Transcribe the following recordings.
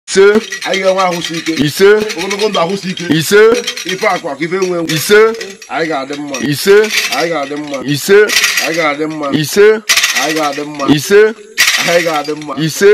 ise anyị ga-enwe ahụsi ike ise ogologo ndụ ahụsi ike ise ife akwa ka ife nwe nwe ise anyị ga-adị mma ise anyị ga-adị mma ise anyị ga-adị mma ise anyị ga-adị mma ise anyị ga-adị mma ise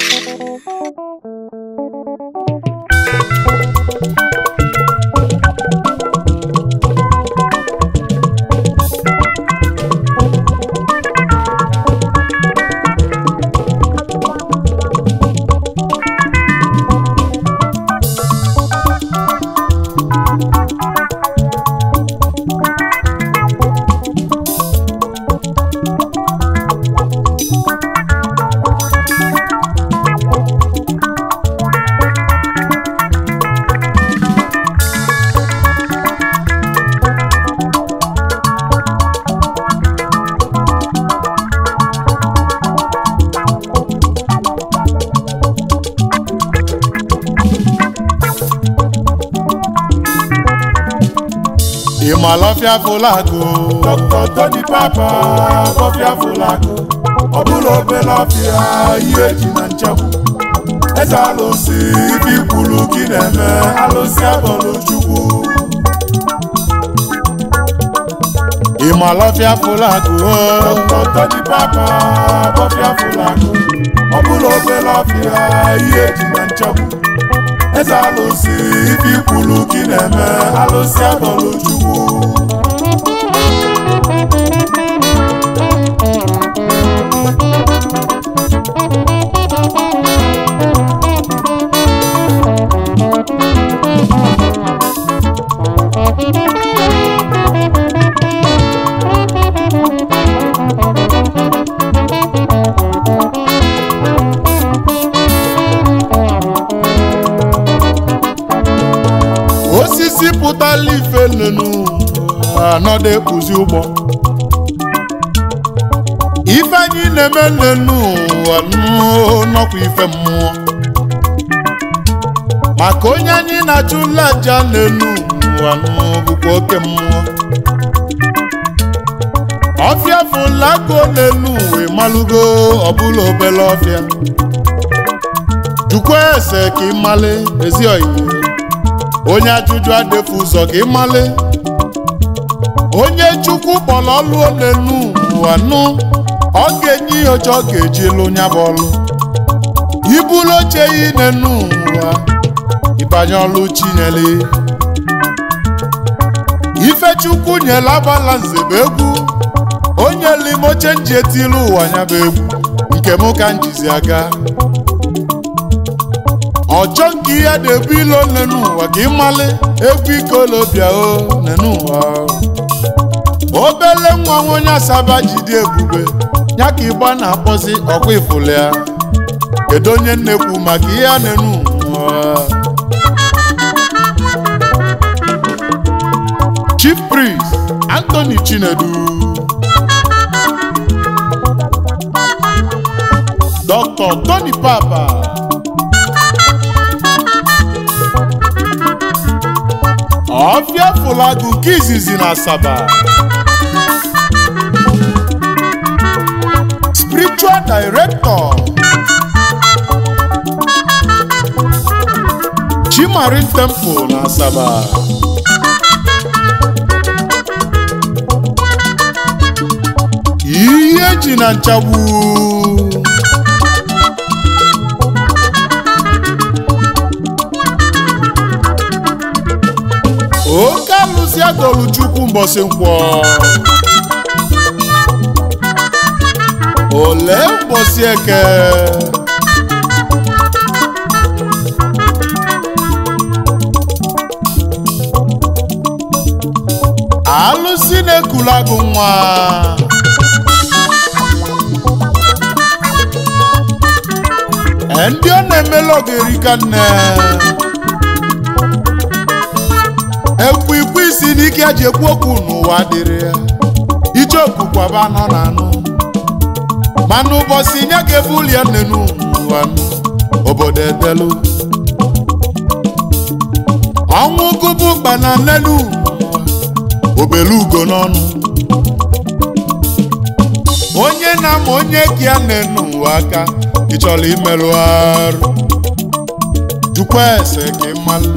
ìmọ̀lọ́fíà fúlàgò. dr tony papa bọ́fíà fúlàgò. ọbụla obere ọfịa ihe ji na nchekwu. eze alụsị ibi kwuru gị na-eme alụsị abọlụ chukwu. ìmọ̀lọ́fíà fúlàgò. dr tony papa bọ́fíà fúlàgò. ọbụla obere ọfịa ihe ji na nchekwu. eze alụsị ibi kwuru gị na-eme alụsị abọlụ chukwu osisi pụtala ife nnụnụ anọdụ ekpuzi ụgbọ ife anyị na-eme nnụnụ nọkwa ife mmụọ maka onye anyị na-achụla aja n'elu anụ bụkwa oke mmụọ ọfịa fụlago n'elu wee malụgo ọbụla obele ọfịa jukwa ese ka ị male ezi oyiye onye ajụjụ adịfu ụzọ ka ịmale onye chukwu kpọrọ ọlụ n'elu ụwa nụ ọ ga-enye ihe ọjọọ ga-eji lụ nya bụ ọlụ ibulu oche yi n'elu ụwa ịbanye ọlụ chinyere ifechukwu nyere agbala nzebe egwu onye limoche nji etilu ụwa ya bụ egwu nke mụ ka njizi aga ọchọ nke ihe na-ebu ilo nenu ụwa ka ịmali egwu ikolobịa o nenu ụwa obele nwa nwa onye asaba jide ebube ya ka ịgba na-akpọzi ọkwa ifụlụ ya kedu onye nnekwu maka ihe a nenu ụwa chief priest anthony chinedu dr tony papa ọfịa fụlagụ nke izizi na asaba spiritual director chimarin temple na asaba ihe ji na nchagbu oke alụsị agolu chukwu mbọsị nkwọ ole mbọsị eke alụsị na-ekulu agụ nwa ndị ọ na-emela ogerika nne ekwu ikwu isi n'ike eji ekwu okwu n'ụwa dịrị ya ijeoku kwaba nọ na anụ mana ụbọchị nye ga-ebu ụlọ nnenu n'ụwa obodo edelu ọnwụ gụbụ kpana nnenu obelu ugo n'ọnụ onye na-ama onye ka ya na-enu ụwa aka ị chọrọ imerụ arụ zukwa ese ka ịmalụ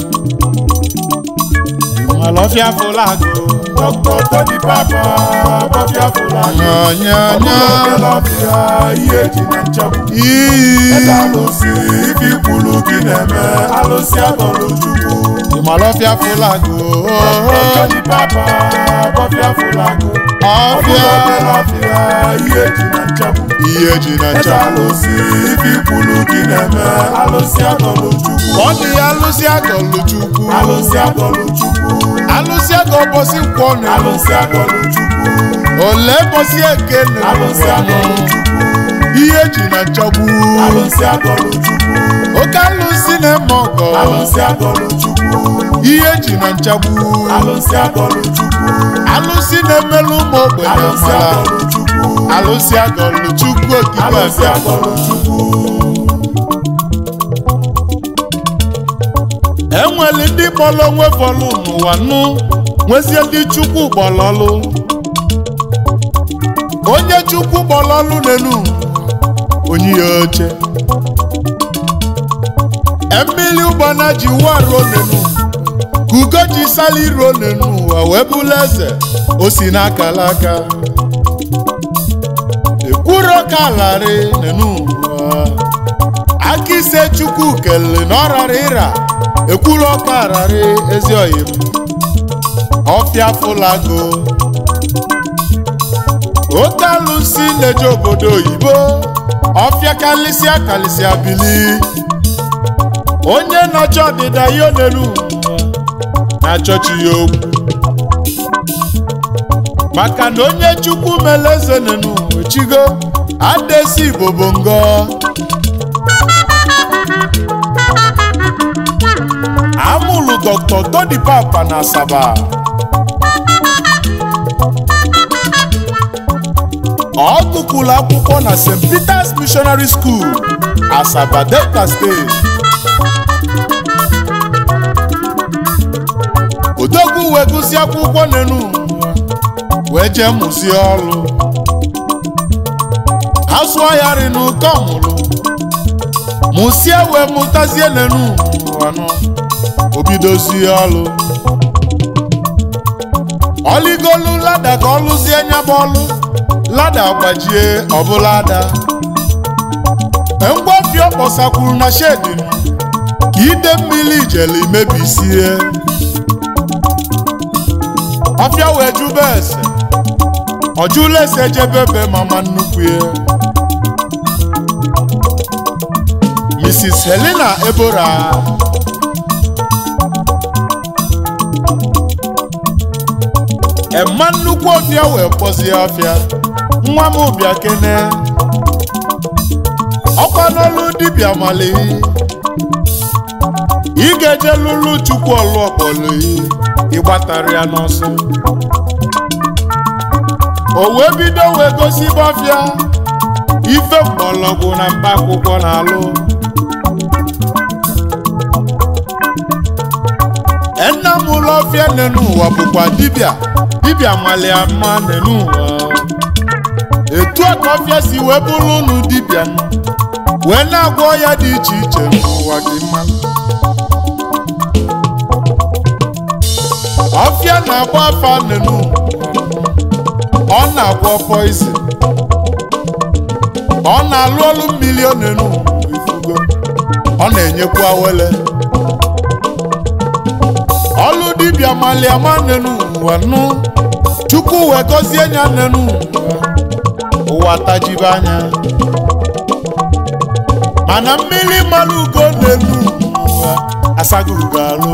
ịmalụ ọfịa fụlagụ Dr. Tony Papa bọfịa fụlagụ nyanya ọbịa ihe eji na nchegbu iyi eze alụsị ife ikwulu gị na-eme alụsị atọrọ chukwu ịmalụ ọfịa fụlagụ Tony Papa bọfịa fụlagụ ọfịa ọbịa ihe eji na nchegbu ihe ji na eze ncha alụsị ife ikwulu gị na-eme alụsị atọrọ chukwu ọ dị ya alụsị agọlụ chukwu alụsị atọrọ chukwu alụsị agọ ụbọchị nkwọ na alụsị atọrọ chukwu ole ụbọchị eke na alụsị atọrọ chukwu ihe ji na nchagbu alụsị atọrọ chukwu oke alụsị na-eme ọgọ alụsị atọrọ chukwu ihe ji na nchagbu alụsị atọrọ chukwu alụsị na-emelụ ụmụ ogbenye alụsị amara atọrọ chukwu alụsị agọlụ chukwu okike alụsị abịa atọrọ chukwu enwere ndị kpọrọ onwe fọlụ n'ụwa nụ nwezie ndị chukwu gbọlọlụ onye chukwu gbọlọlụ n'elu onye ya oche mmiri ụgbana ji wa ruo n'elu ka ugo ji sali ruo n'elu ụwa wee bụlụ eze o si n'akala aka ekwuro ka larị n'elu ụwa aka ise chukwu kelele na ọ rara ịra ekwuru ọka ararị ezi oyim ọfịa fụlago oke alụsị na-eje obodo oyibo ọfịa kalịsịa kalịsịa bili onye nọchi ọdịda ya onelu na-achọchi ya okwu maka na onye chukwu mere eze nenu echigo adesi igbo bụ ngọ amụlụ dr tony papa na asaba ọ gụkwụrụ akwụkwọ na st peters missionary school asaba delta steeti odogwu wee gụsị akwụkwọ n'enu wee jee mụzie ọrụ ha sụọ ya ri n'ụkọ mụrụ mụsie wee mụtazie n'enu anụ obidozie ọlụ ọligolu lada ka ọ lụzie nyaba ọlụ lada gbajie ọbụla ada ngwafi ọ kpọsakwuru na shedi m ka ide mmiri ijele imebisie ọfịa wee jube ese ọjụla ese jebebe mama nnukwu ya mrs helena ebora ema nnukwu ọfịa wee kpọzie ọfịa nwa m bịa kene ọkwa n'ọlụ dibịa mali ị ga-eje lụrụ chukwu ọlụ ọkpọlụ ịgbatara ya n'ọsọ o wee bido wee gosi ọfịa ife mgbọrọgwụ na mba akwụkwọ na-alụ nna m ụlọ ọfịa nenu ụwa bụkwa dibịa dibịa malia mma nenu ụwa etu a ka ọfịa si wee bụrụ unu dibịa nụ, wee na-agwọ ya dị iche iche n'ụwa gị mma ọfịa na-agba afa nenu ọ na-agwọ poizin ọ na-alụ ọlụ mmiri ọ nenu ifugo ọ na-enyekwa wele ọlụ dibịa maliama nenu ụwa nụ chukwu wee gọzie nya nenu ụwa ụwa tajibe anya mana mmiri mmanụ ugo nenu ụwa asago ugo alụ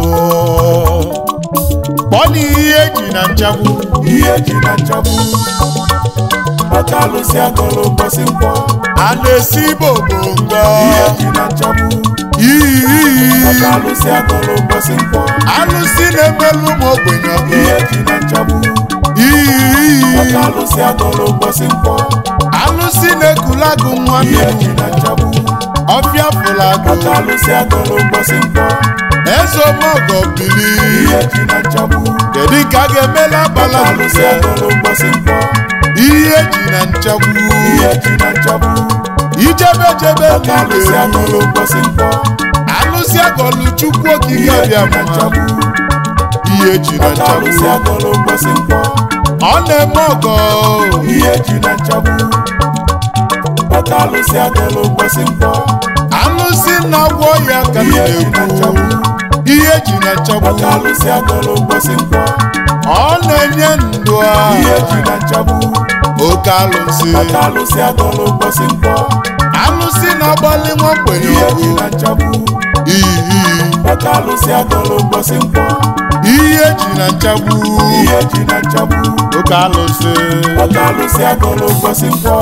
kpọọ na ihe eji na nchagbu ihe ji na nchagbu maka alụsị agọrọ ụbọchị nkwọ a na-esi bobongo ihe ji na nchagbu iyi maka alụsị agọrọ ụbọchị nkwọ alụsị na-emelụ ụmụ ogbenye ọgụ ihe ji na nchagbu iyi maka alụsị agọrọ ụbọchị nkwọ alụsị na-ekulagụ nwa ihe ji nnụnụ na nchagbu ọfịa fụlagụ maka alụsị agọrọ ụbọchị nkwọ eze ọmọgọ bili ihe ji na nchagbu kedu ka a ga-emela maka abala alụsị agọrọ ụbọchị nkwọ ihe ji na nchagbu ihe ji na nchagbu ijebe jebe maka alụsị agọrọ ụbọchị nkwọ alụsị alụsị agọlụ chukwu okike ihe ji abịa na mma nchagbu ihe ji na maka alụsị nchagbu agọlụ ụbọchị nkwọ ọ na-eme ọgọ ihe ji na nchagbu maka alụsị agọlụ ụbọchị nkwọ alụsị na-agwọ ya ka m ihe ji na na-ekwu nchagbu ihe ji na nchagbu maka alụsị agọlụ ụbọchị nkwọ ọ na-enye ndụ a ihe ji na nchagbu oke alụsị maka alụsị agọlụ ụbọchị nkwọ alụsị na-agbalị nwa mgbenye ihe ji ọgụ na nchagbu iyi maka alụsị agọlụ ụbọchị nkwọ ihe ji na nchagbu ihe ji na nchagbu oke alụsị maka alụsị agọlụ ụbọchị nkwọ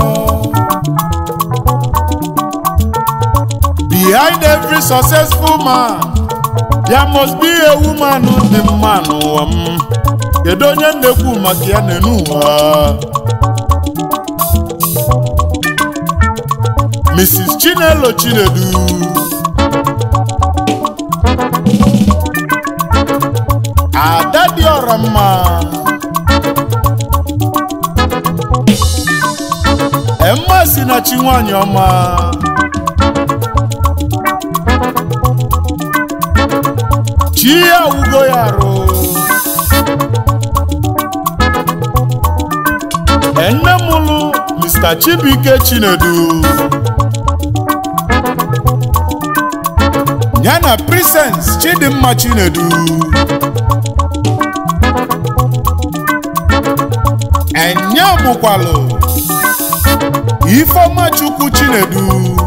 behind every successful man there must be a woman dị mma n'ụwa m kedu onye na-ekwu maka ya n'enu ụwa mrs chinelo chinedu ada dị ọra mma emma si na chi nwanyị ọma chi ya wugo ya arụ enne mụlụ mr chibuike chinedu ya na prisens chidimma chinedu enye mụkwalụ ifeọma chukwu chinedu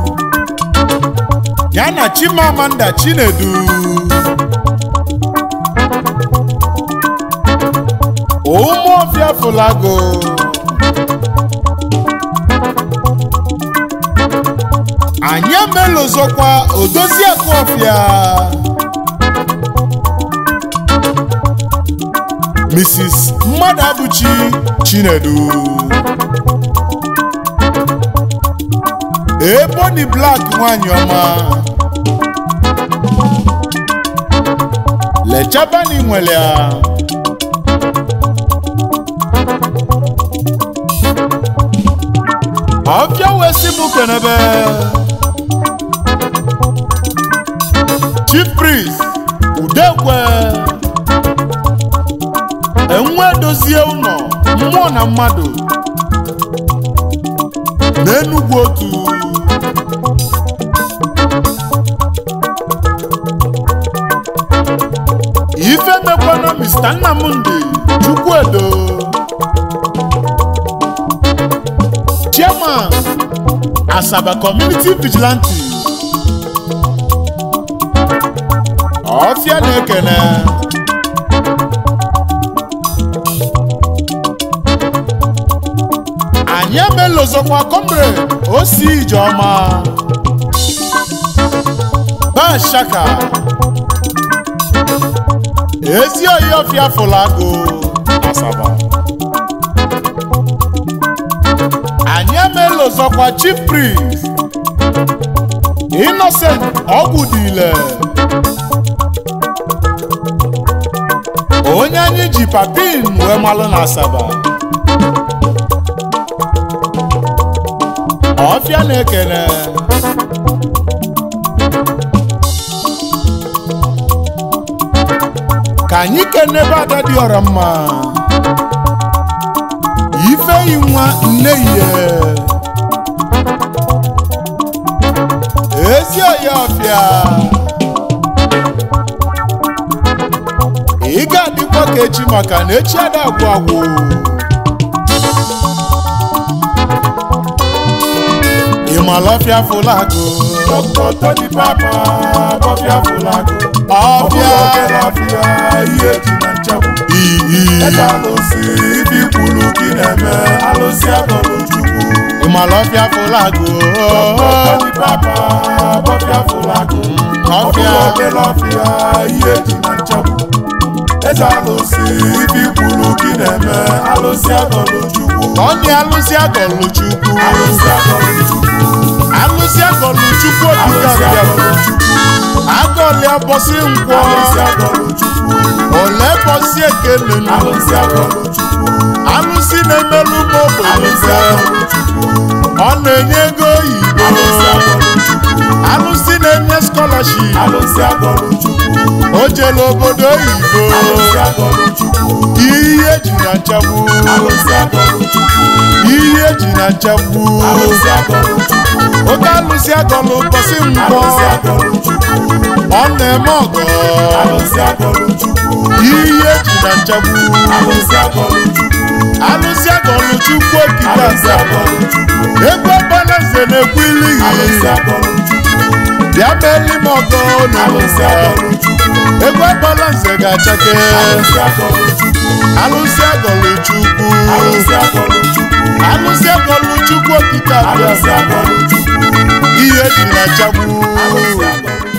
ya na chimamanda chinedu ụmụọfịa fụlago anyị emelozokwa odoziakụ ọfịa mrs mmadụ abụchi chinedu eboni blak nwanyị ọma lechabani nwere ya ọfịa wee si mụ kenebe chief priest udekwe enwe dozie ụlọ mmụọ na mmadụ n'enugwu otu ife mekwana mr nnamdi chukwuedo chairman asaba community vigilante ọfịa na-ekene anyị emelozokwa comrade osi ijeọma bashaka ezi oyi ọfịa fụlago asaba anyị emelozokwa chief priest innocent ọgwụdile onye anyị ji papin wee malụ na asaba ọfịa na-ekene ka anyị kenebe ada dị ọra mma ifeyi nwa nne ihe ezi oyi ọfịa ị ga-adịkwa ka echi maka na echi ada agwụ agwụ ịmalọfịa fụlagụ Dr. Tony Papa bọfịa fụlagụ ọfịa ọfịa ihe ji na nchagbu iyi ebe alụsị ibi kwuru gị na-eme alụsị agọlụ chukwu ịmalọfịa fụlagụ Tony Papa bọfịa fụlagụ ọfịa obere ọfịa ihe ji na nchagbu eze alụsị ibi kwuru gị na-eme alụsị agọlụ chukwu ọnị alụsị agọlụ chukwu alụsị agọlụ chukwu alụsị agọlụ chukwu okike alụsị abịa agọlụ chukwu agọlịa bọsị nkwọ alụsị agọlụ chukwu ole bọsị ekele nụ alụsị agọlụ chukwu alụsị na-emelụ m alụsị ogbenye agọlụ chukwu ọ na-enye ego oyibo alụsị agọlụ chukwu alụsị na-enye skọlaship alụsị agọlụ chukwu o jela obodo oyibo alụsị agọlụ chukwu ihe eji na nchagbu alụsị agọlụ chukwu ihe eji na nchagbu alụsị agọlụ chukwu oke alụsị agọlụ ụbọchị mgbọ alụsị agọlụ chukwu ọ na-eme ọgọ alụsị agọlụ chukwu ihe eji na nchagbu alụsị agọlụ chukwu alụsị agọlụ chukwu okike alụsị abịa agọlụ chukwu ego ọbalaeze na-ekwu ilighị alụsị agọlụ chukwu bịa meeli m ọgọ alụsị n'ụwa agọlụ chukwu ego ọbalaeze ga-achake alụsị agọlụ chukwu alụsị agọlụ chukwu alụsị agọlụ chukwu alụsị agọlụ chukwu okike abịa alụsị agọlụ chukwu ihe eji na nchagbu alụsị agọlụ